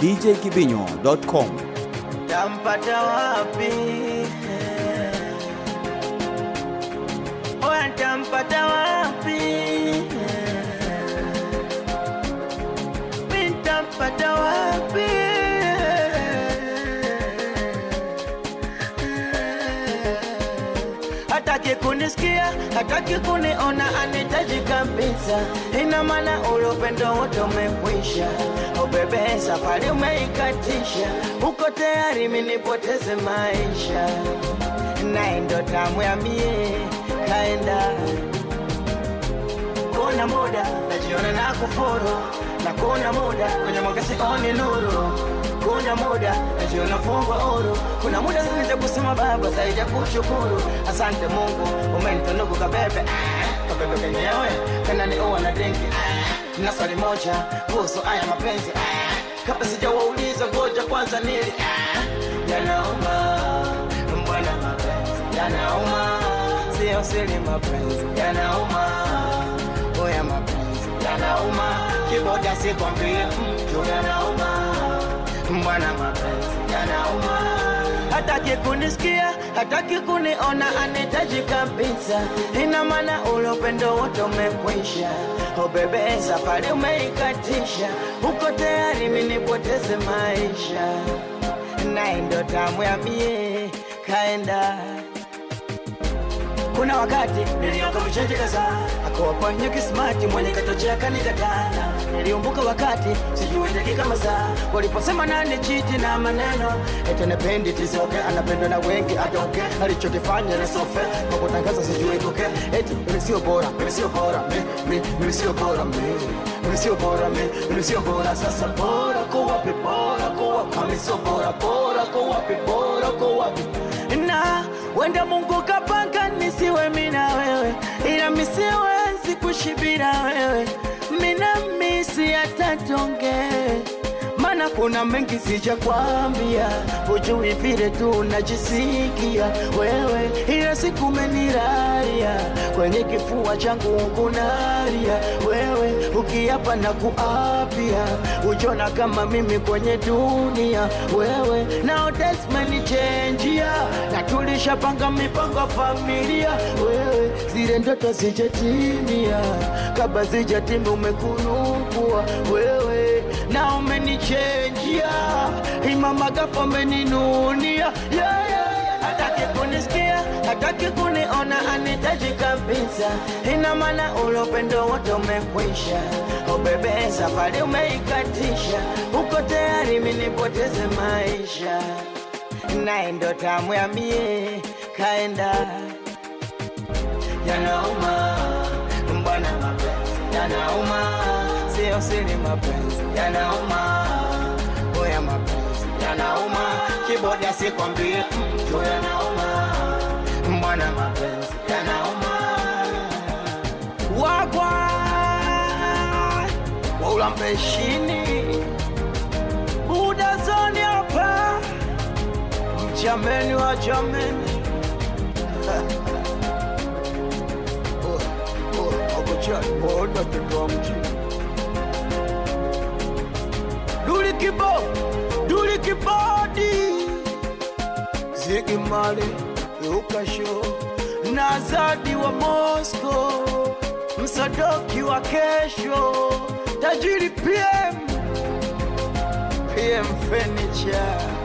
djkibinyo.com. tampata wapi? Oya, tampata wapi? Mi tampata wapi? Hataki kunisikia, hataki kuniona, anitaji kabisa. Ina maana ule upendo wote umekwisha. Oh bebe, safari umeikatisha, uko tayari minipoteze maisha, naye ndo tamu ya mie kaenda kuna muda najiona na kufuru na kuna muda kwenye mwanga sioni nuru kuna muda najiona fungwa huru kuna muda zaidi kusema baba zaidi ya kushukuru asante mungu umenitunuku kabebe ah, kabebe kenyewe kananiua na dengi ah, na swali moja kuhusu haya mapenzi ah, kabla sijawauliza ngoja kwanza nili ah, yanauma mbwana mapenzi yanauma sio siri mapenzi yanauma oya mapenzi yanauma kiboda sikwambie mtu yanauma mbwana mapenzi yanauma hataki kunisikia hataki kuniona anitaji kabisa ina maana ule upendo wote umekwisha o bebe safari umeikatisha uko tayari minipoteze maisha naye ndo tamu ya mie kaenda kuna wakati nilioka mchenji kadhaa akawa kwenye kismati mwenye katochea kanikatana niliumbuka wakati sijui dakika masaa waliposema nani chiti na maneno ete nependi tisoke anapendwa na wengi atoke alichokifanya na sofe kwa kutangaza sijui kuke eti mimi sio bora mimi sio bora mi- mi- mimi sio bora mi mimi sio bora mi mimi sio bora sasa bora kwa wapi bora kwa wapi kama sio bora bora kwa wapi bora kwa wapi na wenda Mungu kapanga nisiwe mina wewe, ila misiwezi kushibira wewe, mina misi hata tonge maana kuna mengi sija kwambia, hujui vile tu najisikia wewe, ila siku meniraria kwenye kifua changu kunaria wewe, ukiapa na kuapia, ujona kama mimi kwenye dunia wewe, nao desmenichenjia na tulishapanga mipango familia wewe, zile ndoto zijatimia, kabla zijatimia umekunukua wewe na umenichenjia imamagapo umeninunia yeah, yeah, yeah. hataki kunisikia hataki kuniona anitaji kabisa ina maana ule upendo wote umekwisha ubebe safari umeikatisha uko tayari minipoteze maisha naye ndo tamu ya mie kaenda yanauma mbwana mapenzi yanauma sio siri mapenzi yanauma oya mapenzi yanauma kiboda sikwambie mtu yanauma mbwana mapenzi yanauma wagwa waulampeshini udazoni hapa mjameni wa jameni Duli kibo, duli kibodi Ziggy Marley, Luka Show na Zadi wa Moscow, msadoki wa kesho, tajiri PM, PM Furniture